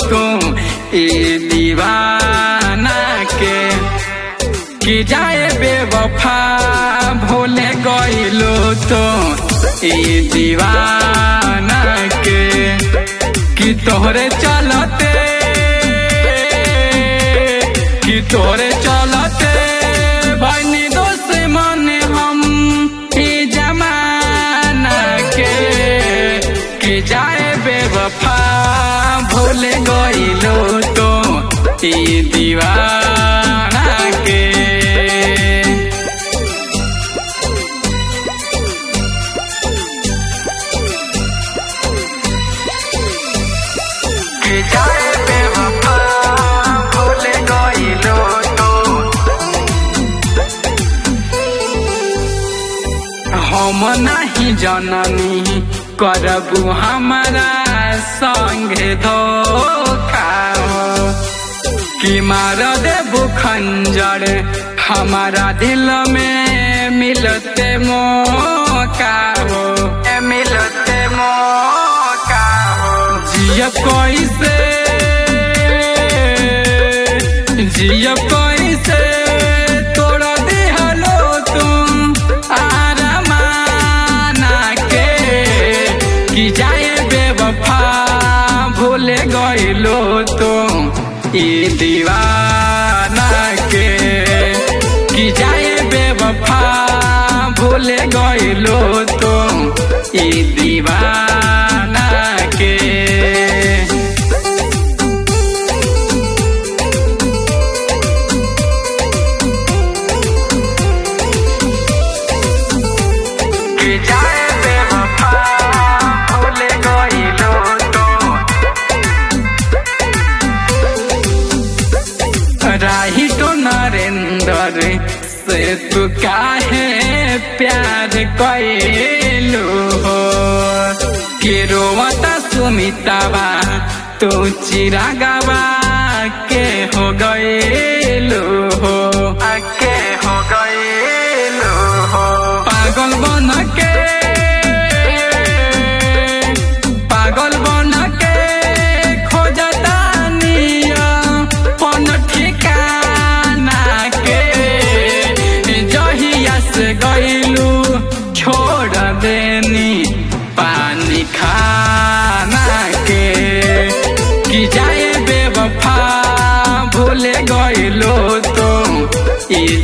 तू ए दीवाना के कि जाए बेवफा भूले गइलो तो ए दीवाना के कि तोहरे चलते कि तोरे चलते बनी दोस्त मन हम ई जमाना के कि जाए बेवफा भूले गइलो तो ई दीवाना के कि जाए बेवफा भूले गइलो तो हम नहीं जननी करबू हमारा संगे धोखा हो कि मार देबू खंजर हमारा दिल में मिलते मौका हो ए मिलते मौका हो जिय कैसे जिय कैसे तोड़ दिहलो तुम आरमाना के कि जाए बेवफा भूले गइलो तुम ई दीवाना के कि जाए बेवफा भूले गइलो तुम ई दीवाना के कि जाए बेवफा भूले गइलो तो राही तो नरेंद्र से तू काहे प्यार कैलू हो कि रोवता सुमितावा तू चिरागवा के हो गएलू हो के हो गएलू हो पागल बन के पागल बन के खोजता निया पन ठिकाना के जहिया से गइलू छोड़ देनी पानी खाना के कि जाए बेवफा भूले गइलो तो ई